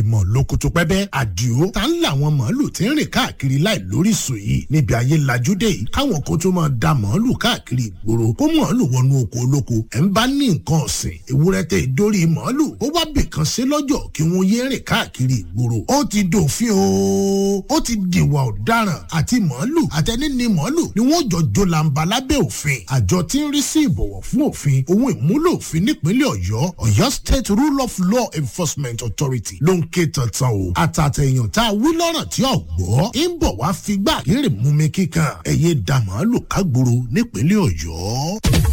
mọ̀ lókòtò pẹ́bẹ́ àdìo tá ń làwọn màálù tí ń rìn káàkiri láì lóríṣìí yìí níbi ayé lajúdé yìí káwọn kan tó máa da màálù káàkiri ìgboro kó màálù wọnú oko olóko ẹ̀ ń bá ní nǹkan ọ̀sìn ewúrẹ́ tẹ ìdórí màálù ó wá bìkan ṣe lọ́jọ́ kí wọ́n yé rìn káàkiri ìgboro ó ti dòfin o ó ti dìwà ọ̀daràn àti màálù àtẹni ni màálù ni wọ́n jọ jó làǹbà lábẹ́ òfin àjọ tí ń rí sí ìbọ̀wọ̀ fún òfin ohun ìmúlò òfin nípínlẹ̀ ọ̀yọ́ ọ̀yọ́ state rule of law enforcement authority ló ń ké tantan o àtàtẹ̀yàn tá a wí lọ́rọ̀ tí ò gbọ́ ń bọ̀ wá figbá kéré mú mi kíkan ẹ̀yẹ dàmọ́ lò kágboro nípínlẹ̀ ọ̀yọ́.